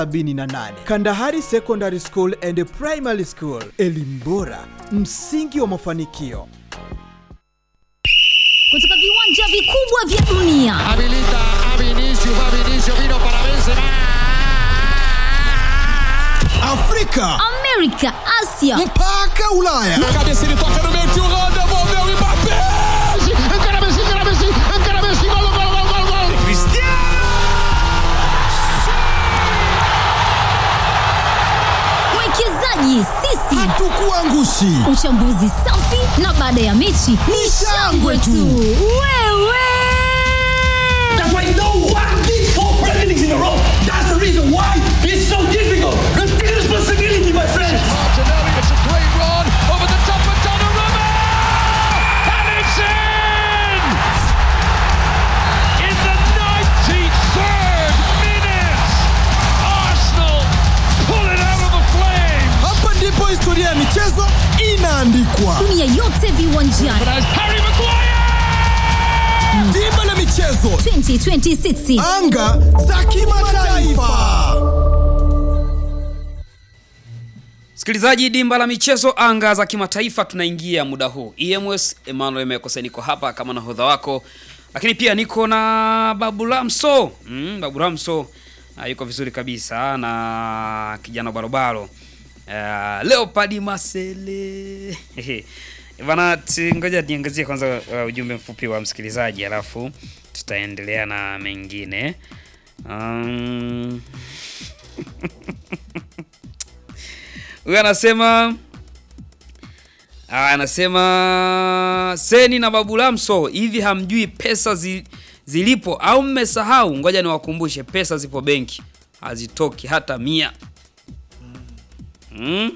78 Kandahari Secondary School and Primary School, elimu bora, msingi wa mafanikio. kutoka viwanja vikubwa vya dunia Habilita a Vinicius, va Vinicius, vino para Benzema. Afrika amerika asia mpaka Ulaya. Cabeça ele toca no meio, tio Rô, devolveu o Mbappé. Encara Messi, encara Messi, encara Messi, gol, gol, gol, gol, gol. mwekezaji sisi Hatukuangushi. uchambuzi safi na baada ya mechi ni shangwe tu wewe That's why no one did four Premier Leagues in a row. That's the reason why it's so difficult. Take responsibility, my friends. Martinelli, it's a great run over the top of Donnarumma. And it's in! In the 93rd minute, Arsenal pull it out of the flames. Hapa ndipo historia ya michezo inaandikwa. dunia yote viwanjani But as Harry Maguire! Dimba la michezo, 2026 anga za kimataifa. Msikilizaji, dimba la michezo anga za kimataifa, tunaingia muda huu. EMS Emmanuel Mekose niko hapa kama nahodha wako, lakini pia niko na Babu Lamso. Mm, Babu Lamso uh, yuko vizuri kabisa na kijana barobaro uh, Leopard Masele bana, ti- ngoja niangazie kwanza uh, ujumbe mfupi wa msikilizaji, alafu tutaendelea na mengine um... Huyu anasema Ah, anasema Seni na Babu Lamso, hivi hamjui pesa zi, zilipo au mmesahau? Ngoja niwakumbushe, pesa zipo benki, hazitoki hata mia. Mm.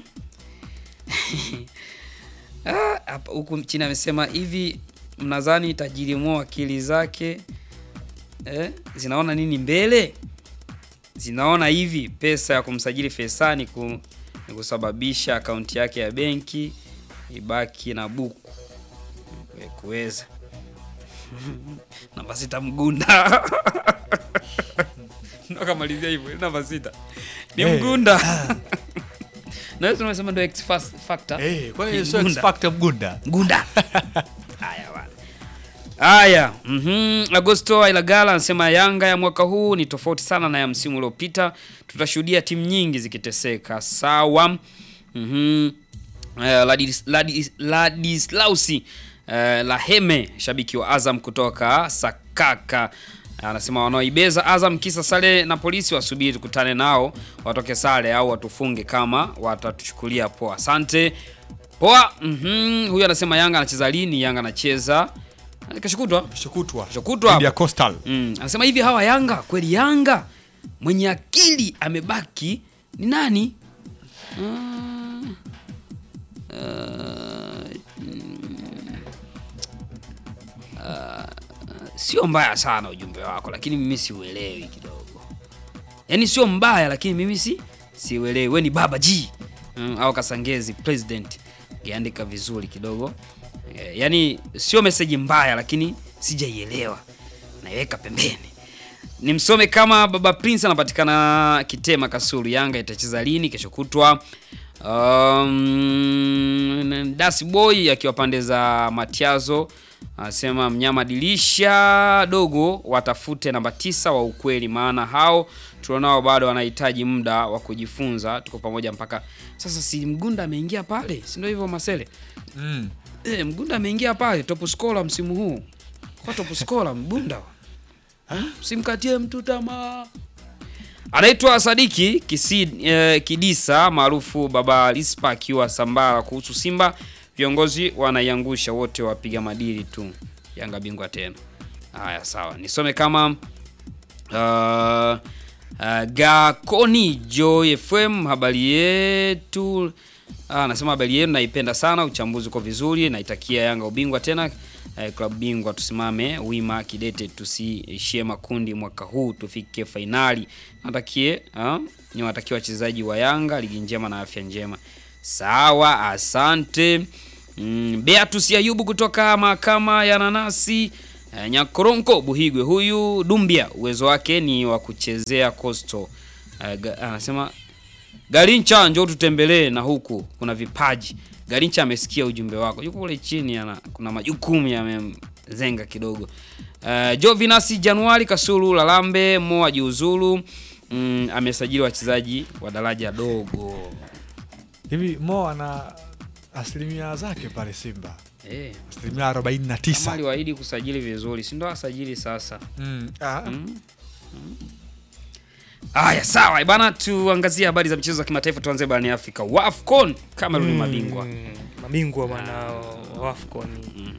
Ah, hapa huku chini amesema hivi, mnadhani tajiri Mo akili zake eh, zinaona nini mbele? Zinaona hivi pesa ya kumsajili Fesani ku, ni kusababisha akaunti yake ya benki ibaki na buku Kwe- kuweza namba sita Mgunda ndo akamalizia hivyo namba sita ni Eh. Mgunda na wewe tunasema ndo X fas- factor Eh, kwa Ni hiyo sio Mgunda. X Factor Mgunda. Mgunda haya bwana haya mhm Agosto Ailagala anasema Yanga ya mwaka huu ni tofauti sana na ya msimu uliopita tutashuhudia timu nyingi zikiteseka sawa mhm Uh, Ladis, Ladis, Ladislausi uh, Laheme shabiki wa Azam kutoka Sakaka anasema wanaoibeza Azam kisa sare na polisi wasubiri tukutane nao watoke sare au watufunge kama watatuchukulia poa. Asante. Poa. Mhm. Huyu anasema Yanga anacheza lini? Yanga anacheza kesho kutwa. Kesho kutwa. Kesho kutwa. Dhidi ya Coastal. Mm. Anasema hivi hawa Yanga kweli Yanga mwenye akili amebaki ni nani? Mm. Uh, mm, uh, sio mbaya sana ujumbe wako, lakini mimi siuelewi kidogo. Yaani sio mbaya, lakini mimi si siuelewi. We ni baba G mm, au Kasangezi president, ngeandika vizuri kidogo eh, yaani sio meseji mbaya, lakini sijaielewa, naiweka pembeni nimsome kama baba prince anapatikana kitema kasulu yanga itacheza lini kesho kutwa um, dasi boy akiwa pande za matiazo anasema mnyama dilisha dogo watafute namba tisa wa ukweli maana hao tulionao bado wanahitaji muda wa kujifunza tuko pamoja mpaka sasa si mgunda ameingia pale si ndio hivyo masele Mm. e, mgunda ameingia pale top scorer msimu huu kwa top scorer mgunda simkatie mtu tamaa. Anaitwa Sadiki Kisi, eh, Kidisa maarufu Baba Lispa akiwa Sambara. Kuhusu Simba, viongozi wanaiangusha wote, wapiga madili tu. Yanga bingwa tena. Haya, sawa, nisome kama uh, uh, Gakoni Joy FM, habari yetu Ah, anasema habari yenu naipenda sana, uchambuzi uko vizuri, naitakia Yanga ubingwa tena eh, klabu bingwa, tusimame wima kidete, tusiishie makundi mwaka huu, tufike fainali. Natakie ah, ni watakia wachezaji wa Yanga ligi njema na afya njema. Sawa, asante. Mm, Beatus Ayubu kutoka mahakama ya nanasi eh, Nyakoronko Buhigwe, huyu Dumbia uwezo wake ni wa kuchezea Coastal Uh, ga, anasema Garincha, njoo tutembelee na huku kuna vipaji. Garincha amesikia ujumbe wako, yuko kule chini, ana kuna majukumu yamemzenga kidogo. Uh, Jovinasi Januari Kasulu Lalambe Mo ajiuzulu. Mm, amesajili wachezaji wa daraja dogo. hivi Mo ana asilimia zake pale Simba Eh, asilimia arobaini na kama tisa. aliwaahidi kusajili vizuri, si ndo asajili sasa? Mm, ah, Aya, sawa bana, tuangazie habari za michezo za kimataifa. Tuanze barani Afrika. WAFCON Cameroon ni mabingwa. Mm, mabingwa bwana wa AFCON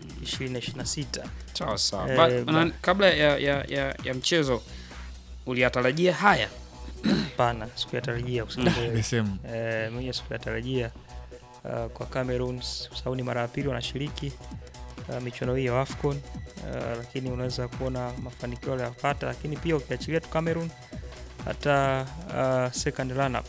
2026 Sawa sawa. Eh, Ba- ba- na- kabla ya, ya, ya, ya mchezo uliyatarajia haya? Hapana, sikuyatarajia kusema kweli. nimesema Eh, mwenye sikuyatarajia uh, kwa Cameroon kwa sababu ni mara ya pili wanashiriki uh, michuano hii ya AFCON uh, lakini unaweza kuona mafanikio waliyopata, lakini pia ukiachilia tu Cameroon hata uh, second runner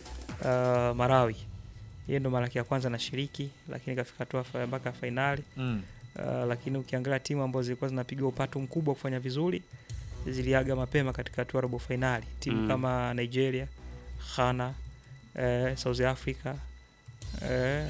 uh, Marawi yeye ndo mara yake ya kwanza anashiriki, lakini kafika hatua fa- mpaka fainali mm. uh, lakini ukiangalia timu ambazo zilikuwa zinapiga upatu mkubwa kufanya vizuri ziliaga mapema katika hatua ya robo fainali timu Mm. kama Nigeria, Ghana, eh, South Africa eh,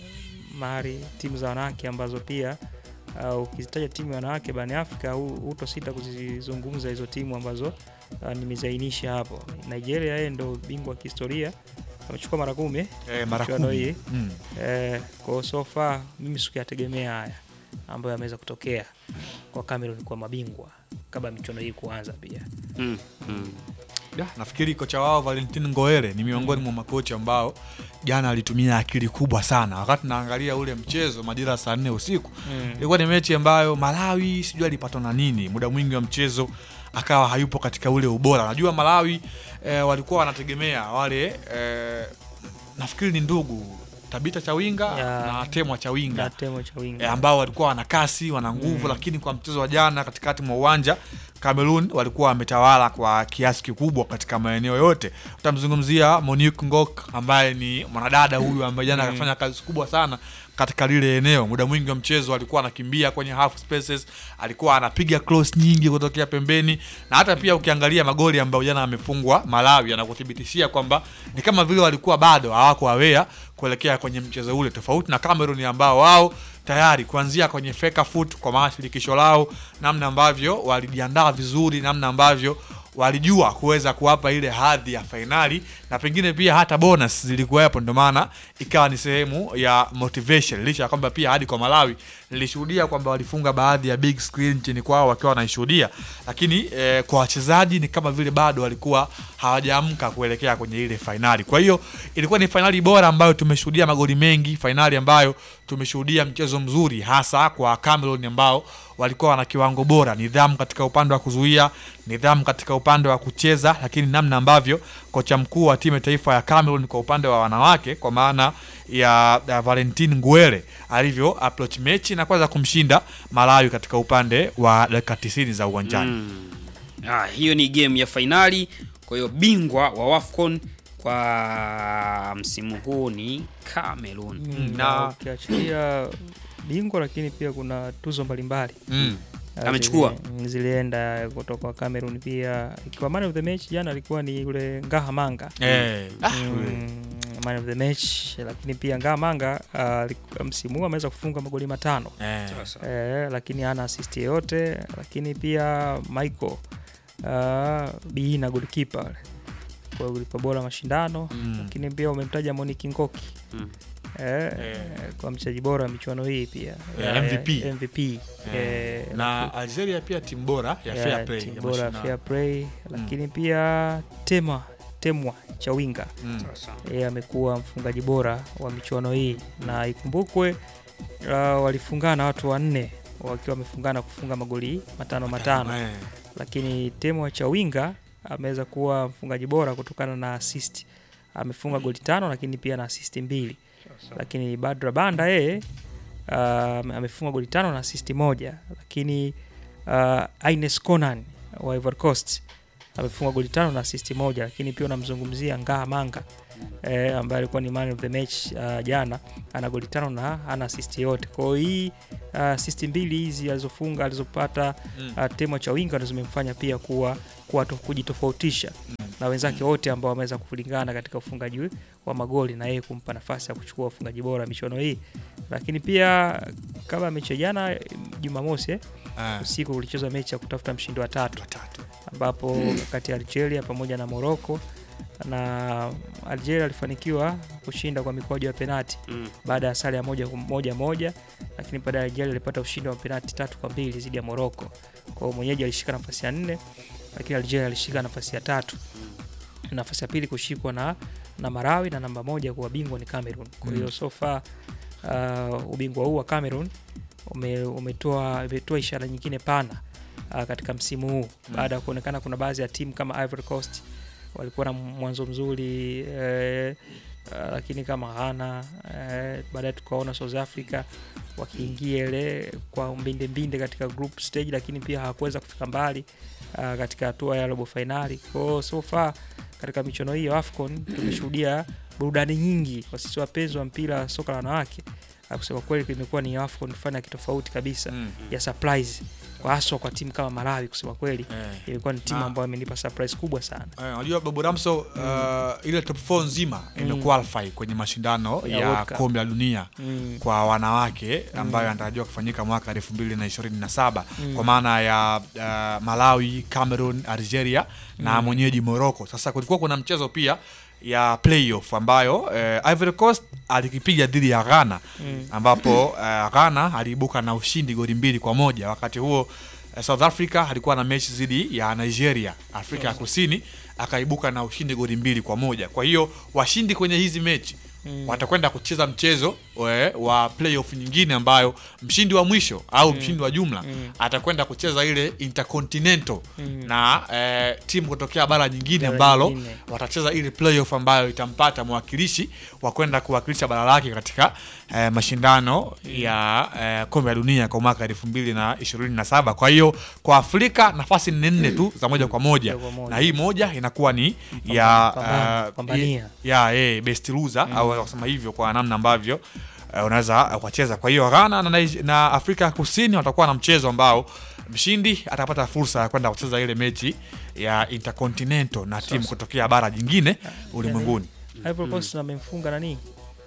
Mali, timu za wanawake ambazo pia uh, ukizitaja timu ya wanawake barani Afrika hu- hutosita kuzizungumza hizo timu ambazo uh, nimezainisha hapo. Nigeria yeye ndo bingwa wa kihistoria amechukua mara kumi eh, mara michuano kumi hii mm. Eh, kwa so far mimi sikuyategemea haya ambayo yameweza kutokea kwa Cameroon kwa mabingwa kabla michuano hii kuanza pia. Mm, mm. Ya, nafikiri kocha wao Valentin Ngoere ni miongoni mwa makocha ambao jana alitumia akili kubwa sana. Wakati naangalia ule mchezo majira ya saa nne usiku Mm. ilikuwa ni mechi ambayo Malawi sijui alipatwa na nini, muda mwingi wa mchezo akawa hayupo katika ule ubora. Najua Malawi eh, walikuwa wanategemea wale eh, nafikiri ni ndugu Tabita Chawinga Ya. na Temwa Chawinga Na temo cha wingi. e, ambao walikuwa wana kasi wana nguvu lakini kwa mchezo wa jana katikati mwa uwanja Cameroon walikuwa wametawala kwa kiasi kikubwa katika maeneo yote. Utamzungumzia Monique Ngok ambaye ni mwanadada huyu ambaye jana akafanya kazi kubwa sana katika lile eneo. Muda mwingi wa mchezo alikuwa anakimbia kwenye half spaces, alikuwa anapiga cross nyingi kutokea pembeni, na hata pia ukiangalia magoli ambayo jana amefungwa Malawi anakuthibitishia kwamba ni kama vile walikuwa bado hawako aware kuelekea kwenye mchezo ule, tofauti na Cameroon ambao wao tayari kuanzia kwenye Fecafoot kwa maana shirikisho lao, namna ambavyo walijiandaa vizuri, namna ambavyo walijua kuweza kuwapa ile hadhi ya fainali na pengine pia hata bonus zilikuwepo, ndio maana ikawa ni sehemu ya motivation, licha ya kwamba pia hadi kwa Malawi nilishuhudia kwamba walifunga baadhi ya big screen nchini kwao wakiwa wanaishuhudia, lakini eh, kwa wachezaji ni kama vile bado walikuwa hawajaamka kuelekea kwenye ile fainali. Kwa hiyo ilikuwa ni fainali bora ambayo tumeshuhudia magoli mengi, fainali ambayo tumeshuhudia mchezo mzuri, hasa kwa Cameroon ambao walikuwa wana kiwango bora, nidhamu katika upande wa kuzuia, nidhamu katika upande wa kucheza, lakini namna ambavyo kocha mkuu wa timu ya taifa ya Cameroon kwa upande wa wanawake kwa maana ya, ya Valentin Nguere alivyo approach mechi na kuweza kumshinda Malawi katika upande wa dakika 90 za uwanjani. Ah, hiyo ni game ya fainali. Kwa hiyo bingwa wa WAFCON kwa msimu huu ni Cameroon. Mm, na- na ukiachilia bingwa lakini pia kuna tuzo mbalimbali Mm. uh, Amechukua. zili- zilienda kutoka kwa Cameroon pia ikiwa man of the match jana alikuwa ni yule Ngaha Manga Eh, ah, yule. mm, man of the match lakini pia Ngaha Manga uh, msimu huu ameweza kufunga magoli matano Eh. Sasa. eh, lakini hana assist yoyote lakini pia Michael uh, Biina goalkeeper yule. kwa goalkeeper bora mashindano Mm. lakini pia umemtaja Monique Ngoki Mm. eh, Eh. kwa mchezaji bora wa michuano hii pia Eh, Ya- MVP. ya MVP eh, na Algeria pia timu bora ya ya fair play timu ya bora mashindano. fair play lakini pia Tema Temwa Chawinga Mm. Sasa. yeye amekuwa mfungaji bora wa michuano hii na ikumbukwe uh, walifungana watu wanne wakiwa wamefungana kufunga magoli matano matano Eh. lakini Temo Chawinga ameweza kuwa mfungaji bora kutokana na assist amefunga goli tano lakini pia na assist mbili lakini Badra Banda yeye uh, amefunga goli tano na assist moja lakini uh, Ines Conan wa Ivory Coast amefunga goli tano na assist moja lakini pia unamzungumzia Ngaha Manga eh, ambaye alikuwa ni man of the match uh, jana ana goli tano na ana assist yote kwa hiyo hii uh, assist mbili hizi alizofunga alizopata Mm. uh, Temo Chawinga ndo zimemfanya pia kuwa, kuwa to, kujitofautisha na wenzake wote ambao wameweza kulingana katika ufungaji wa magoli na yeye kumpa nafasi ya kuchukua ufungaji bora michuano hii. Lakini pia kama mechi ya jana Jumamosi eh, Eh, usiku ulichezwa mechi ya kutafuta mshindi wa tatu watatu. ambapo kati ya Algeria pamoja na Morocco na Algeria alifanikiwa kushinda kwa mikwaju ya penati Mm. baada ya sare ya moja moja moja, lakini baadaye Algeria ilipata ushindi wa penati tatu kwa mbili dhidi ya Morocco. Kwa hiyo mwenyeji alishika nafasi ya nne, lakini Algeria alishika nafasi ya tatu. Nafasi ya pili kushikwa na na Marawi na namba moja kuwa bingwa ni Cameroon. Kwa hiyo so far uh, ubingwa huu wa Cameroon ume, umetoa umetoa ishara nyingine pana uh, katika msimu huu baada ya kuonekana kuna baadhi ya timu kama Ivory Coast walikuwa na mwanzo mzuri eh, uh, lakini kama Ghana eh, baadaye tukaona South Africa wakiingia ile kwa mbinde mbinde katika group stage, lakini pia hawakuweza kufika mbali uh, katika hatua ya robo finali. Kwa hiyo so far katika michuano hii ya AFCON tumeshuhudia burudani nyingi kwa sisi wapenzi wa mpira wa soka la wanawake. Uh, kusema kweli imekuwa ni AFCON fani ya kitofauti kabisa Mm. ya surprise kwa haswa kwa timu kama Malawi. Kusema kweli Eh. imekuwa ni timu Na- ambayo imenipa surprise kubwa sana. Eh, Unajua Babu Ramso uh, ile top 4 nzima imequalify kwenye mashindano Ya ya, World Cup. kombe la dunia Mm. kwa wanawake ambayo yanatarajiwa kufanyika mwaka 2027 kwa maana ya uh, Malawi, Cameroon, Algeria na mwenyeji Morocco. Sasa kulikuwa kuna mchezo pia ya playoff ambayo eh, Ivory Coast alikipiga dhidi ya Ghana ambapo eh, Ghana aliibuka na ushindi goli mbili kwa moja. Wakati huo eh, South Africa alikuwa na mechi dhidi ya Nigeria, Afrika ya Kusini akaibuka na ushindi goli mbili kwa moja. Kwa hiyo washindi kwenye hizi mechi watakwenda kucheza mchezo we, wa playoff nyingine ambayo mshindi wa mwisho au mshindi wa jumla atakwenda kucheza ile intercontinental na eh, timu kutokea bara nyingine Bara ambalo nyingine. watacheza ile playoff ambayo itampata mwakilishi wa kwenda kuwakilisha bara lake katika eh, mashindano ya eh, kombe la dunia kwa mwaka elfu mbili na ishirini na saba. Kwa hiyo kwa Afrika nafasi ni nne tu za moja kwa moja, Moja kwa moja. na hii moja inakuwa ni ya pambana- eh, pambania. ya eh, best loser au kusema hivyo kwa namna ambavyo eh, unaweza eh, kucheza. Kwa hiyo Ghana na, Nige- na Afrika ya Kusini watakuwa na mchezo ambao mshindi atapata fursa ya kwenda kucheza ile mechi ya intercontinental na timu kutokea bara jingine ulimwenguni. Ivory Coast amemfunga nani?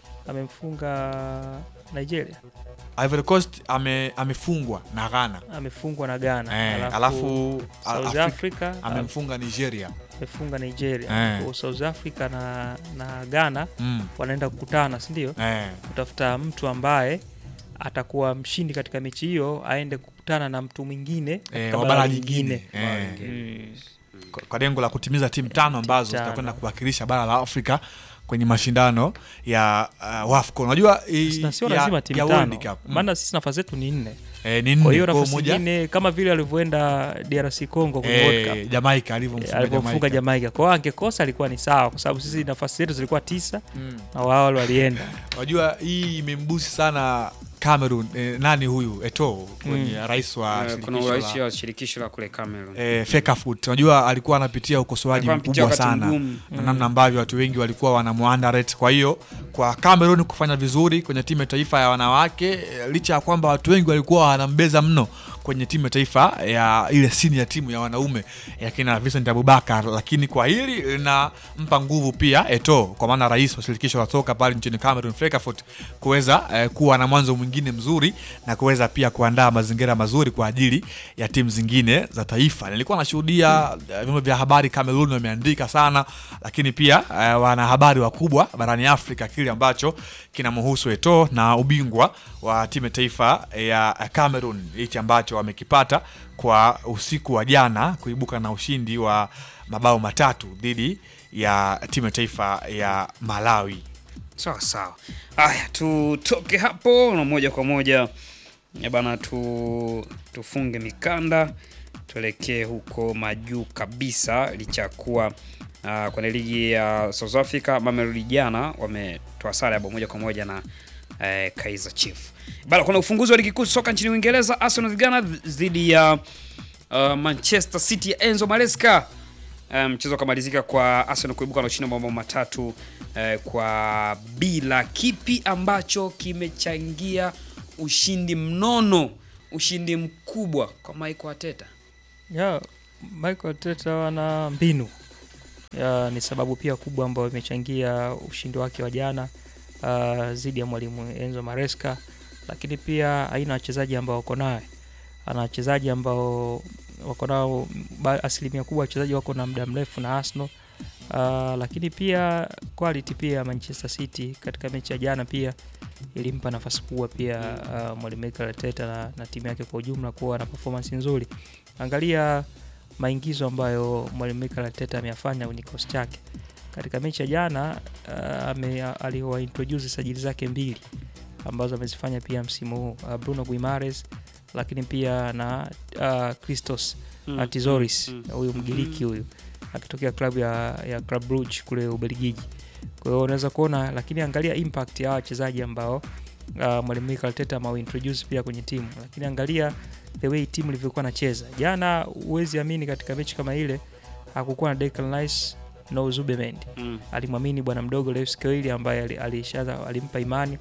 Amemfunga Nigeria, Ivory Coast ame, amefungwa na Ghana amefungwa na Ghana, eh, alafu South Afrika Africa amemfunga Nigeria amefunga Nigeria. Eh. Kwa South Africa na, na Ghana mm. wanaenda kukutana, si ndio? eh. Kutafuta mtu ambaye atakuwa mshindi katika mechi hiyo, aende kukutana na mtu mwingine Eh, katika wa bara bara lingine. lingine eh. Mm. kwa- kwa lengo la kutimiza timu tano ambazo tano. zitakwenda kuwakilisha bara la Afrika kwenye mashindano ya uh, WAFCON. Unajua i- Na sio ya- lazima timu ya World tano, Cup. Mm. maana sisi nafasi zetu ni nne. Eh, ni Kwa nne hiyo kwa nafasi moja nyingine kama vile alivyoenda DRC Congo kwenye World Cup eh, Jamaica alivyomfunga alivyomfunga Jamaica. Jamaica. Kwa hiyo angekosa alikuwa ni sawa, kwa sababu sisi nafasi zetu zilikuwa tisa na wao wale walienda. Unajua hii imembusi sana Cameroon eh, nani huyu Eto'o kwenye rais wa Eh, kuna shirikisho urais la wa shirikisho la kule Cameroon. eh, Fecafoot. Unajua alikuwa anapitia ukosoaji Alikuwa anapitia mkubwa wakati sana mgumu. na namna ambavyo watu wengi walikuwa wanamuandarate. Kwa hiyo kwa Cameroon kufanya vizuri kwenye timu ya taifa ya wanawake eh, licha ya kwamba watu wengi walikuwa wanambeza mno kwenye timu ya taifa ya ile sini ya timu ya wanaume ya kina Vincent Abubakar, lakini kwa hili linampa nguvu pia Eto'o, kwa maana rais wa shirikisho la soka pale nchini Cameroon Fecafoot, kuweza eh, kuwa na mwanzo mwingine mzuri na kuweza pia kuandaa mazingira mazuri kwa ajili ya timu zingine za taifa. Nilikuwa nashuhudia eh, vyombo vya habari Cameroon wameandika sana, lakini pia eh, wanahabari wakubwa barani Afrika kile ambacho kinamhusu Eto'o na ubingwa wa timu ya taifa ya Cameroon hichi ambacho wamekipata kwa usiku wa jana kuibuka na ushindi wa mabao matatu dhidi ya timu ya taifa ya Malawi. Sawa sawa. Haya, tutoke hapo na moja kwa moja eh, bana, tu tufunge mikanda tuelekee huko majuu kabisa, licha ya kuwa uh, kwenye ligi ya South Africa Mamelodi jana wametoa sare ya bao moja kwa moja na eh, Kaizer Chiefs. Bana, kuna ufunguzi wa ligi kuu soka nchini Uingereza, Arsenal vijana dhidi ya uh, Manchester City ya Enzo Maresca. Eh, mchezo ukamalizika kwa Arsenal kuibuka na ushindi wa mabao matatu eh, kwa bila. Kipi ambacho kimechangia ushindi mnono, ushindi mkubwa kwa Mikel Arteta? Ya, Michael Arteta wana mbinu uh, ni sababu pia kubwa ambayo imechangia ushindi wake wa jana uh, dhidi ya mwalimu Enzo Maresca, lakini pia aina ya wachezaji ambao wako naye, ana wachezaji ambao wako nao ba- asilimia kubwa wachezaji wako na muda mrefu na Arsenal. Uh, lakini pia quality pia ya Manchester City katika mechi ya jana pia ilimpa nafasi kubwa pia uh, mwalimu Mikel Arteta na, na timu yake kwa ujumla kuwa na performance nzuri. Angalia maingizo ambayo mwalimu Mikel Arteta ameyafanya kwenye kikosi chake katika mechi ya jana. Uh, ame aliwaintroduce sajili zake mbili ambazo amezifanya pia msimu huu uh, Bruno Guimares lakini pia na uh, Christos Mm, mm, Tizoris mm, mm. huyu Mgiriki huyu akitokea klabu ya, ya Club Brugge kule Ubelgiji. Kwa hiyo unaweza kuona, lakini angalia impact ya hawa wachezaji ambao uh, mwalimu Mikel Arteta amewintroduce pia kwenye timu, lakini angalia the way timu ilivyokuwa nacheza jana. Huwezi amini katika mechi kama ile hakukuwa na Declan Rice no Zubemendi Mm. alimwamini bwana mdogo Lewis Skelly ambaye ali- alishaanza alimpa imani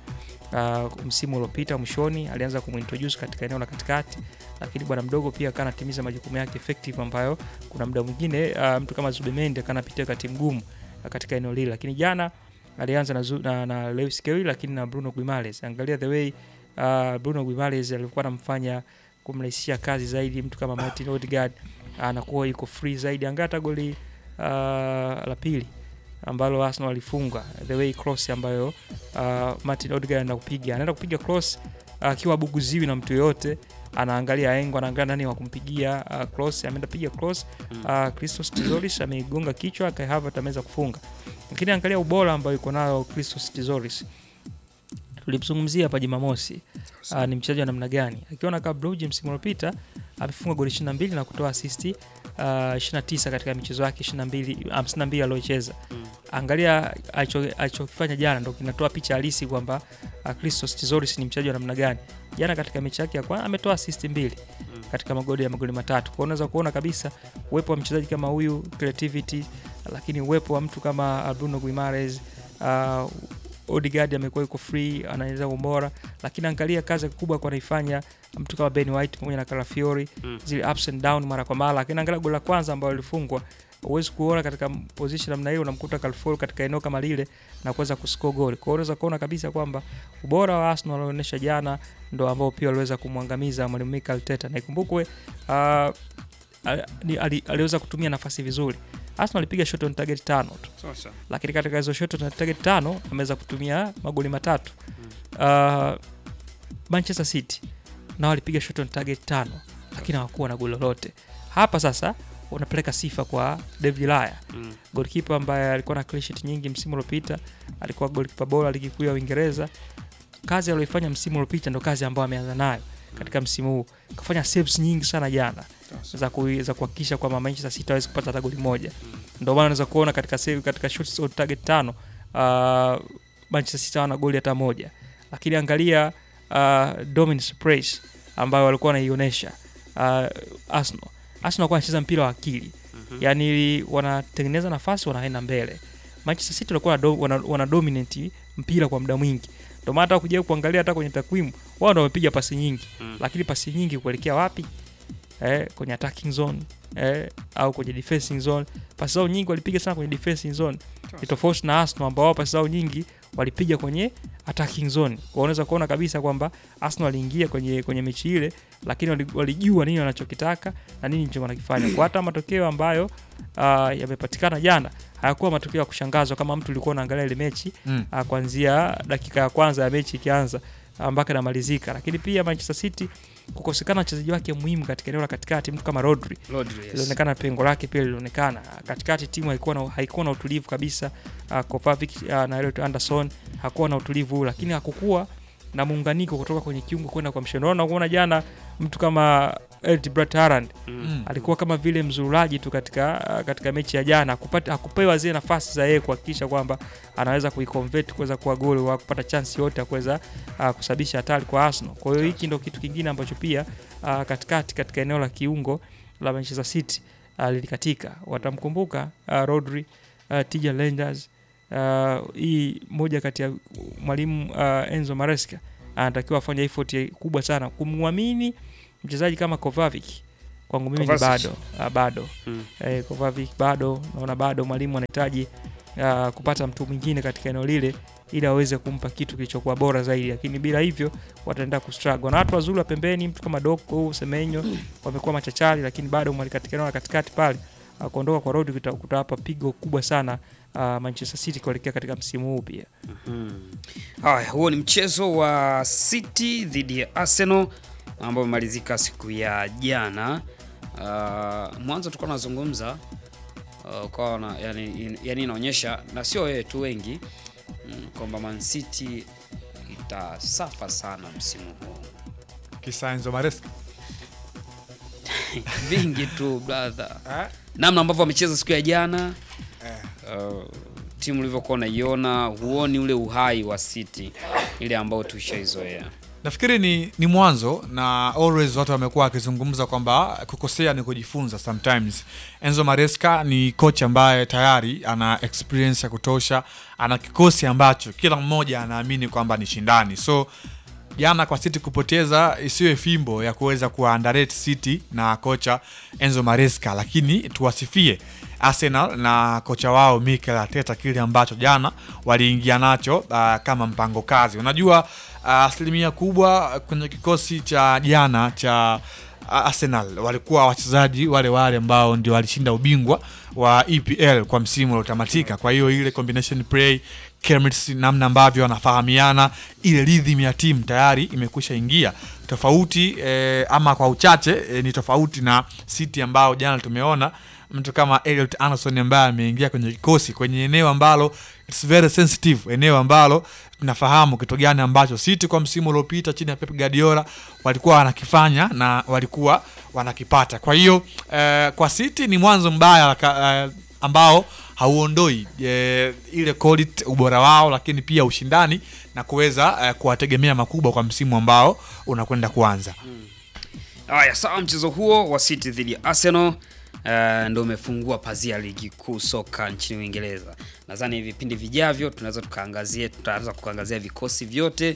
uh, msimu uliopita mwishoni alianza kumintroduce katika eneo la katikati, lakini bwana mdogo pia akawa anatimiza majukumu yake effective, ambayo kuna muda mwingine uh, mtu kama Zubemendi akawa anapitia wakati mgumu uh, katika eneo lile, lakini jana alianza na, Zu- na, na Lewis Skelly lakini na Bruno Guimaraes. Angalia the way uh, Bruno Guimaraes alikuwa anamfanya kumrahisishia kazi zaidi mtu kama Martin Odegaard anakuwa yuko free zaidi. Angalia hata goli uh, la pili ambalo Arsenal walifunga the way cross ambayo uh, Martin Odegaard anaenda kupiga anaenda kupiga cross akiwa uh, buguziwi na mtu yoyote, anaangalia engo, anaangalia nani wa kumpigia uh, cross, ameenda piga cross uh, Christos Tizoris ameigonga kichwa, Kai Havertz ameweza kufunga. Lakini angalia ubora ambao yuko nayo Christos Tizoris, tulimzungumzia hapa Jumamosi. Uh, ni mchezaji wa namna gani? Akiwa na Club Brugge msimu uliopita amefunga goli 22 na kutoa asisti uh, 29 katika michezo yake 22 52 aliyocheza. Angalia alicho- alichokifanya jana ndo kinatoa picha halisi kwamba uh, Christos Tizoris ni mchezaji wa namna gani. Jana katika mechi yake ya kwanza ametoa asisti mbili katika magoli ya magoli matatu. Kwa hiyo unaweza kuona kabisa uwepo wa mchezaji kama huyu creativity, lakini uwepo wa mtu kama Bruno Guimaraes uh, Odegaard amekuwa yuko free, anaweza ubora, lakini angalia kazi kubwa kwa anaifanya mtu kama Ben White pamoja na Calafiori Mm. zile ups and down mara kwa mara, lakini angalia goli la kwanza ambalo lilifungwa huwezi kuona katika position namna hiyo, unamkuta Calafiori katika eneo kama lile na kuweza kuscore goli. Kwa hiyo unaweza kuona kabisa kwamba ubora wa Arsenal walionyesha jana ndo ambao pia waliweza kumwangamiza mwalimu Mikel Arteta, na ikumbukwe uh, ali- ali- aliweza kutumia nafasi vizuri. Arsenal alipiga shot on target tano tu Sasa. lakini katika hizo shot on target tano ameweza kutumia magoli matatu. Uh, Manchester City nao walipiga shot on target tano lakini hawakuwa na goli lolote. Hapa sasa unapeleka sifa kwa David Raya Mm. goalkeeper ambaye alikuwa na clean sheet nyingi msimu uliopita, alikuwa goalkeeper bora ligi kuu ya Uingereza. Kazi aliyoifanya msimu uliopita ndo kazi ambayo ameanza nayo katika msimu huu. Kafanya saves nyingi sana jana za ku- za kuhakikisha kwamba Manchester City hawezi kupata hata goli moja. Ndio maana unaweza kuona katika save katika shots on target tano uh, Manchester City hawana goli hata moja, lakini angalia uh, dominance praise ambayo walikuwa wanaionyesha uh, Arsenal. Arsenal walikuwa wanacheza mpira wa akili yani wanatengeneza nafasi wanaenda mbele. Manchester City walikuwa wana, wana, wana dominate mpira kwa muda mwingi, ndio maana hata kuja kuangalia hata kwenye takwimu wao ndio wamepiga pasi nyingi Mm. lakini pasi nyingi kuelekea wapi? Eh, kwenye attacking zone eh, au kwenye defending zone. Pasi zao nyingi walipiga sana kwenye defending zone, ni tofauti na Arsenal ambao wao pasi zao nyingi walipiga kwenye attacking zone. Kwa unaweza kuona kabisa kwamba Arsenal waliingia kwenye kwenye mechi ile, lakini wali- walijua nini wanachokitaka na nini ndicho wanakifanya. Kwa hata matokeo ambayo uh, yamepatikana jana hayakuwa matokeo ya kushangazwa kama mtu ulikuwa unaangalia ile mechi Mm. uh, kuanzia dakika ya kwanza ya mechi ikianza uh, mpaka inamalizika. Lakini pia Manchester City kukosekana wachezaji wake muhimu katika eneo la katikati, mtu kama Rodri Rodri, yes. ilionekana pengo lake pia lilionekana katikati. Timu haikuwa na, haikuwa na utulivu kabisa. Uh, Kovacic uh, na Elliot Anderson hakuwa na utulivu huu, lakini hakukuwa na muunganiko kutoka kwenye kiungo kwenda kwa mshono. Unaona kuona jana mtu kama Erling Braut Haaland Mm. alikuwa kama vile mzururaji tu katika uh, katika mechi ya jana, hakupata hakupewa zile nafasi za yeye kuhakikisha kwamba anaweza kuiconvert kuweza kuwa goli au kupata chance yote ya kuweza uh, kusababisha hatari kwa Arsenal. Kwa hiyo hiki ndio kitu kingine ambacho pia uh, katikati katika eneo la kiungo la Manchester City uh, lilikatika. Watamkumbuka uh, Rodri, uh, Tija Reinders uh, hii moja kati ya mwalimu uh, Enzo Maresca anatakiwa afanye effort kubwa sana kumwamini mchezaji kama Kovacic kwangu mimi ni Kovacic. bado ah, bado Mm. eh, Kovacic bado naona bado mwalimu anahitaji ah, kupata mtu mwingine katika eneo lile ili aweze kumpa kitu kilichokuwa bora zaidi, lakini bila hivyo wataenda kustruggle. Na watu wazuri wa pembeni, mtu kama Doko, Semenyo wamekuwa machachari, lakini bado mwali katika eneo la katikati pale ah, kuondoka kwa Rodri kuta- kutawapa pigo kubwa sana ah, Manchester City kuelekea katika msimu huu pia. Haya, huo ni mchezo wa City dhidi ya Arsenal ambao umemalizika siku ya jana. Uh, mwanzo tulikuwa tunazungumza uh, kwa na, yani, yani inaonyesha na sio wewe tu wengi mm, kwamba Man City itasafa sana msimu huu Kisa Enzo Maresca. vingi tu brother, namna ambavyo wamecheza siku ya jana uh, timu ulivyokuwa unaiona, huoni ule uhai wa City ile ambao tushaizoea. Nafikiri ni, ni mwanzo na always watu wamekuwa wakizungumza kwamba kukosea ni kujifunza sometimes. Enzo Maresca ni coach ambaye tayari ana experience ya kutosha, ana kikosi ambacho kila mmoja anaamini kwamba ni shindani. So jana kwa City kupoteza isiwe fimbo ya kuweza kuwa underrate City na kocha Enzo Maresca, lakini tuwasifie Arsenal na kocha wao Mikel Arteta kile ambacho jana waliingia nacho uh, kama mpango kazi. Unajua uh, asilimia kubwa kwenye kikosi cha jana cha uh, Arsenal walikuwa wachezaji wale wale ambao ndio walishinda ubingwa wa EPL kwa msimu uliotamatika. Kwa hiyo ile combination play chemistry, namna ambavyo wanafahamiana, ile rhythm ya timu tayari imekwisha ingia tofauti eh, ama kwa uchache eh, ni tofauti na City ambao jana tumeona mtu kama Elliot Anderson ambaye ameingia kwenye kikosi kwenye eneo ambalo it's very sensitive, eneo ambalo tunafahamu kitu gani ambacho City kwa msimu uliopita chini ya Pep Guardiola walikuwa wanakifanya na walikuwa wanakipata. Kwa hiyo eh, kwa City ni mwanzo mbaya ka- eh, ambao hauondoi eh, ile quality ubora wao, lakini pia ushindani na kuweza eh, kuwategemea makubwa kwa msimu ambao unakwenda kuanza. Haya, sawa. Mchezo huo wa City dhidi ya Arsenal uh, ndio umefungua pazia ligi kuu soka nchini Uingereza. Nadhani vipindi vijavyo tunaweza tukaangazia, tutaanza kuangazia vikosi vyote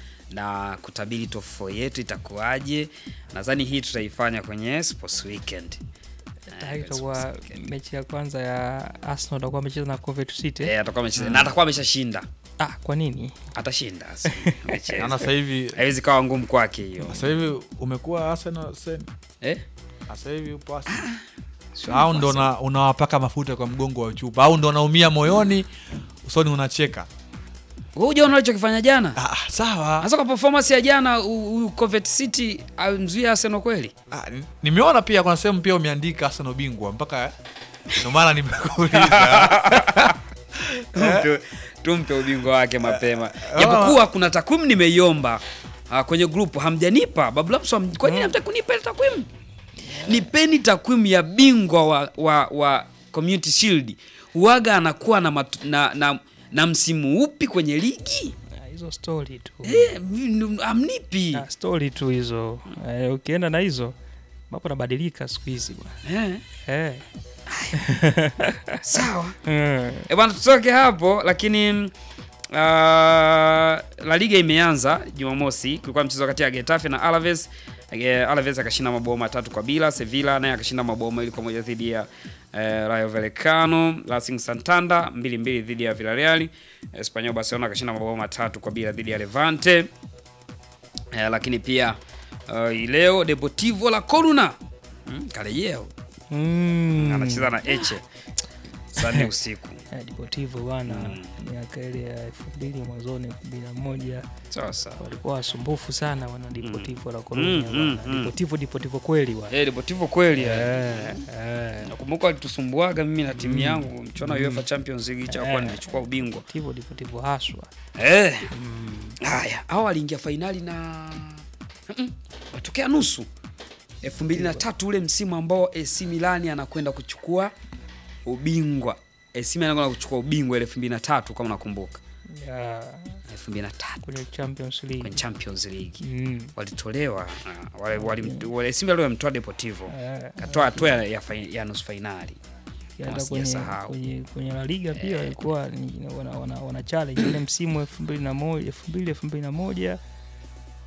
na kutabiri top 4 yetu itakuwaje. Nadhani hii tutaifanya kwenye Sports Weekend. Tayari Eh, itakuwa Sports Weekend. mechi ya kwanza ya Arsenal atakuwa amecheza na Coventry City. Eh, atakuwa amecheza na atakuwa ameshashinda. Ah, kwa nini? Atashinda. si- amecheza. Naona sasa hivi Haiwezi kawa ngumu kwake hiyo. sasa hivi umekuwa Arsenal sen Eh? sasa hivi upo Arsenal Sio au nafasi. ndo una- unawapaka mafuta kwa mgongo wa chupa au ndo unaumia moyoni usoni unacheka Wewe hujaona alichokifanya jana? ah, sawa Hasa kwa performance ya jana u- huyu Coventry City amzuia Arsenal kweli? ah, ni- nimeona pia kuna sehemu pia umeandika Arsenal bingwa mpaka ndo maana nimekuuliza tumpe, tumpe ubingwa wake mapema japokuwa kuna takwimu nimeiomba ah, kwenye grupu hamjanipa bablamso ham- kwa nini hamtaki kunipa ile takwimu nipeni takwimu ya bingwa wa, wa, wa community shield huaga anakuwa na, matu, na, na, na msimu upi kwenye ligi Ah, Hizo story tu. eh, m- amnipi Ah, story tu hizo. Eh, ukienda na hizo mambo yanabadilika siku hizi bwana. eh, Eh. sawa Eh. E bwana, tutoke hapo lakini uh, La Liga imeanza Jumamosi. Kulikuwa mchezo kati ya Getafe na Alaves. Eh, Alaves akashinda mabao matatu kwa bila. Sevilla naye akashinda mabao mawili kwa moja dhidi ya eh, Rayo Vallecano. Racing Santander mbili mbili dhidi ya Villarreal. Espanyol Barcelona akashinda mabao matatu kwa bila dhidi ya Levante. Eh, lakini pia uh, leo Deportivo La Coruna hmm, karejeo Mm. anacheza na Eche saa nne usiku. Eh, Deportivo bwana miaka ile ya elfu mbili mwanzoni elfu mbili na moja Sawa sawa. walikuwa wasumbufu sana wana Deportivo la Mm, Coruña mm, bwana. mm. Deportivo Deportivo kweli bwana. Eh, Deportivo kweli Eh, eh. eh. Nakumbuka walitusumbuaga mimi na timu yangu mchuano wa UEFA Champions League cha kwa Eh. nilichukua ubingwa. Deportivo Deportivo haswa. Eh. Haya, hao waliingia fainali na Mm-mm. watokea nusu 2003 ule msimu ambao AC Milan anakwenda kuchukua ubingwa. AC Milan anakwenda kuchukua ubingwa ile 2003 kama nakumbuka. Ya, 2003 kwenye Champions League. kwenye Champions League. Mm. Walitolewa ah, wale wale wale AC Milan wamtoa Deportivo. Eh, Katoa hatua ya, ya, fain- ya nusu fainali. hata Kama kwenye, sijasahau. kwenye, kwenye La Liga pia walikuwa ni- wana, wana, wana challenge ile msimu elfu mbili na moja elfu mbili elfu mbili na moja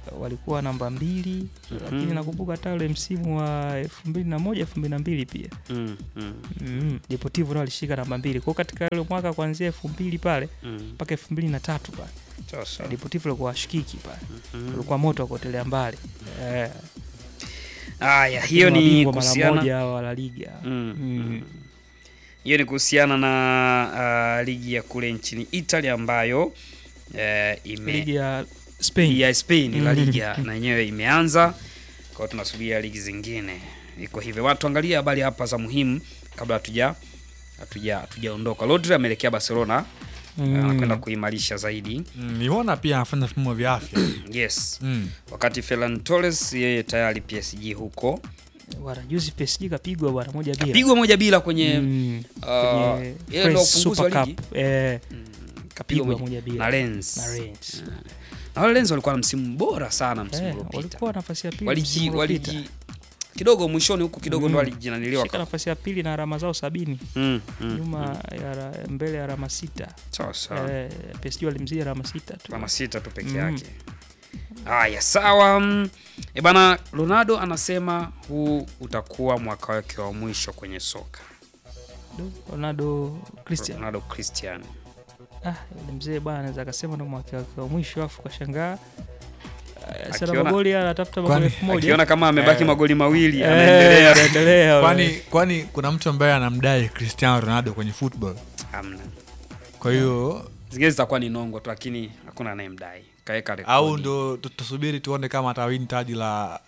walikuwa namba mbili lakini nakumbuka hata ule msimu wa elfu mbili na moja elfu mbili na mbili pia Mm, mm, mm. Deportivo nao alishika namba mbili kwao katika ule mwaka kuanzia elfu mbili pale mm. mpaka elfu mbili na tatu pale Sasa. Deportivo alikuwa washikiki pale Mm. ulikuwa moto wa kuotelea mbali eh, Haya, hiyo ni mabingwa mara kuhusiana moja wa La Liga Mm, Mm. hiyo ni kuhusiana na uh, ligi ya kule nchini Italy ambayo uh, ime ligi ya Spain ya Spain La Mm. Liga na yenyewe imeanza. Kwa hiyo tunasubiria ligi zingine. Iko hivyo. Watu angalia habari hapa za muhimu kabla hatuja hatuja hatujaondoka. Rodri ameelekea Barcelona Mm. anakwenda kuimarisha zaidi. Mm, nimeona pia anafanya vipimo vya afya Yes. mm. Wakati Ferran Torres yeye tayari PSG huko. bwana juzi PSG kapigwa bwana moja bila Pigwa moja bila kwenye Mm. uh, Kwenye yeye ndo French ufunguzi wa Super ligi. Cup. Eh, Kapigwa pigwa moja moja bila na Lens. na Rennes. Na wale Lens walikuwa na msimu bora sana msimu Eh, uliopita. walikuwa nafasi ya pili Waliji msimu uliopita. waliji kidogo mwishoni huku kidogo Mm. ndo walijinaniliwa. Shika nafasi ya pili na alama zao sabini Mm, mm, nyuma ya ra- mbele ya alama sita Sawa sawa. eh, PSG walimzidi alama sita tu alama sita tu peke Mm. yake. Haya, sawa. Mm, E bana, Ronaldo anasema huu utakuwa mwaka wake wa mwisho kwenye soka. Do, Ronaldo Christian Ronaldo Cristiano. ah, yule mzee bwana anaweza akasema ndo mwaka wake wa mwisho afu kashangaa Eh, sana Akiona- magoli anatafuta magoli Kwani- elfu moja Akiona kama amebaki Eh. magoli mawili Eh, anaendelea. anaendelea kwani kwani kuna mtu ambaye anamdai Cristiano Ronaldo kwenye football Hamna. kwa hiyo Zingine zitakuwa ni nongo tu lakini hakuna anayemdai. Kaeka rekodi. au ndo tutasubiri tuone kama atawini taji la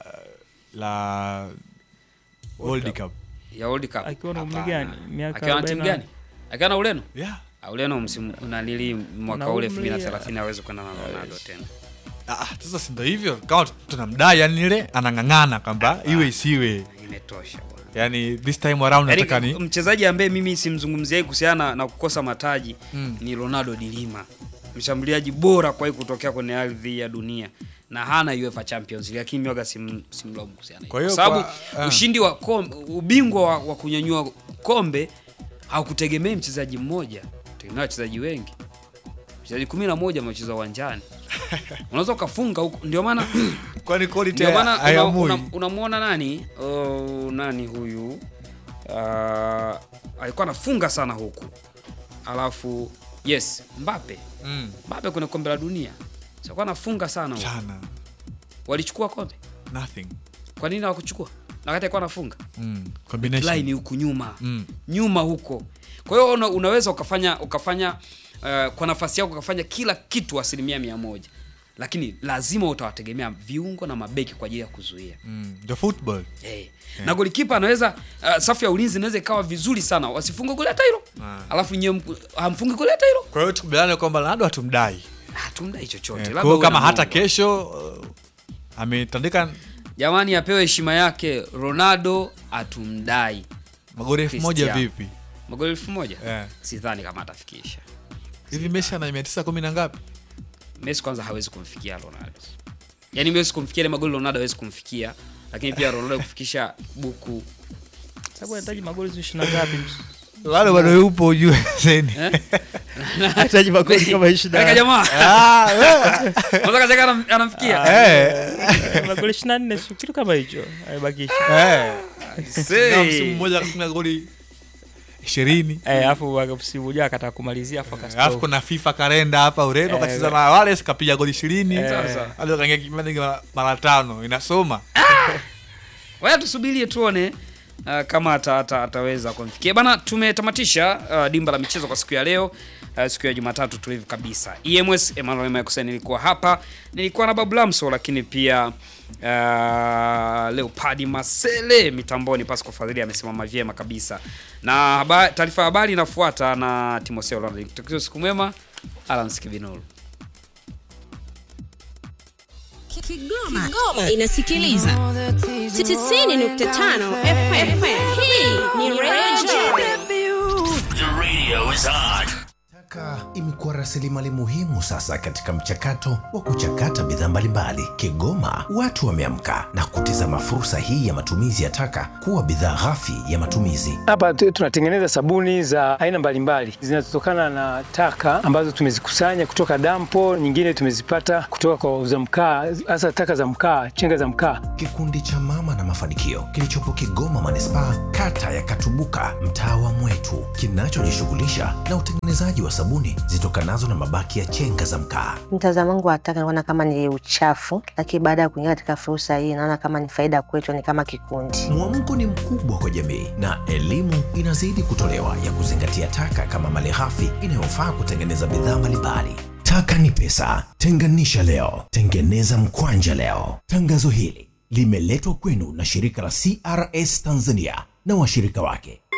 la World Cup ya World Cup. Akiwa na umri Hapana. gani? Miaka Akiwa na timu 40 gani? Akiwa na Ureno? yeah. Ah, Ureno msimu unalili mwaka Na ule umri, 2030 hawezi kwenda na Ronaldo tena. Ah, sasa si ndo hivyo kama tunamdai yani ile anang'ang'ana kwamba iwe isiwe Imetosha bwana. yani this time around nataka Yaani, ni mchezaji ambaye mimi simzungumziai kuhusiana na, na kukosa mataji Mm. ni Ronaldo de Lima, mshambuliaji bora kwa kutokea kwenye ardhi ya dunia na hana UEFA Champions League, lakini mioga sim, simlaumu kuhusiana Kwa kwa hiyo sababu kwa- ah. ushindi wa kombe, ubingwa wa, wa kunyanyua kombe haukutegemei mchezaji mmoja, tegemea wachezaji wengi. Wachezaji kumi na moja wamecheza uwanjani, unaweza ukafunga huko, ndio maana kwani quality ndio maana una- hayamui una- unamwona nani oh, nani huyu uh, alikuwa anafunga sana huku alafu yes Mbappe mm, Mbappe kwenye kombe la dunia alikuwa anafunga sana huku. sana walichukua kombe nothing kwa nini hawakuchukua na wakati alikuwa anafunga mm, combination line huku nyuma mm. nyuma huko kwa hiyo una, unaweza ukafanya ukafanya uh, kwa nafasi yako ukafanya kila kitu asilimia mia moja lakini lazima utawategemea viungo na mabeki kwa ajili ya kuzuia Mm. the football Hey. Na golikipa anaweza uh, safu ya ulinzi inaweza ikawa vizuri sana wasifunge goli hata hilo Ah. alafu nyewe mku- hamfungi goli hata hilo kwa hiyo tukubaliane kwamba Ronaldo hatumdai hatumdai chochote Eh, labda kwa hiyo uwe kama na hata Mungu. kesho uh, ametandika jamani apewe heshima yake Ronaldo atumdai magoli elfu moja Cristiano. vipi magoli elfu moja Eh. sidhani kama atafikisha hivi Messi ana mia tisa kumi na ngapi Messi kwanza hawezi kumfikia Ronaldo yaani Messi kumfikia ile magoli Ronaldo hawezi kumfikia lakini pia Ronaldo kufikisha buku sababu anahitaji magoli sio ishirini na ngapi bado bado yupo ujue zeni eh? anahitaji magoli kama ishirini Kaka na jamaa Ah, wewe. unaweza kacheka anam- anamfikia Eh, magoli ishirini na nne sio kitu kama hicho aibakisha eh. Say. Na msimu mmoja akafunga goli ishirini Eh, alafu msimu ujao akataka kumalizia afu akastop. alafu kuna FIFA kalenda hapa Ureno Eh, kacheza we- na Wales kapiga goli ishirini Sasa. hadi kaingia kipindi mara- mara tano inasoma Waya tusubirie tuone uh, kama ata, ata, ataweza kumfikia bana. Tumetamatisha uh, dimba la michezo kwa siku ya leo uh, siku ya Jumatatu tulivu kabisa. EMS Emmanuel Makusa nilikuwa hapa, nilikuwa na Babu Lamso, lakini pia uh, Leopard Masele mitamboni. Pasco Fadhili amesimama vyema kabisa, na haba- taarifa ya habari inafuata na Timotheo Ronald. Tukio siku mwema, Alan Kibinuru. Kigoma, Kigoma inasikiliza 90.5 FM. Hii ni Radio The radio is on. Taka imekuwa imekuwa rasilimali muhimu sasa katika mchakato wa kuchakata bidhaa mbalimbali. Kigoma watu wameamka na kutizama fursa hii ya matumizi ya taka kuwa bidhaa ghafi ya matumizi. Hapa tu- tunatengeneza sabuni za aina mbalimbali zinazotokana na taka ambazo tumezikusanya kutoka dampo, nyingine tumezipata kutoka kwa wauza mkaa, hasa taka za mkaa, chenga za mkaa. Kikundi cha Mama na Mafanikio kilichopo Kigoma manispaa, kata ya Katubuka, mtaa wa Mwetu, kinachojishughulisha na utengenezaji wa sabuni zitokanazo na mabaki ya chenga za mkaa. Mtazamo wangu wa taka naona kama ni uchafu, lakini baada ya kuingia katika fursa hii naona kama ni faida kwetu, ni kama kikundi. Mwamko ni mkubwa kwa jamii na elimu inazidi kutolewa ya kuzingatia taka kama malighafi inayofaa kutengeneza bidhaa mbalimbali. Taka ni pesa, tenganisha leo, tengeneza mkwanja leo. Tangazo hili limeletwa kwenu na shirika la CRS Tanzania na washirika wake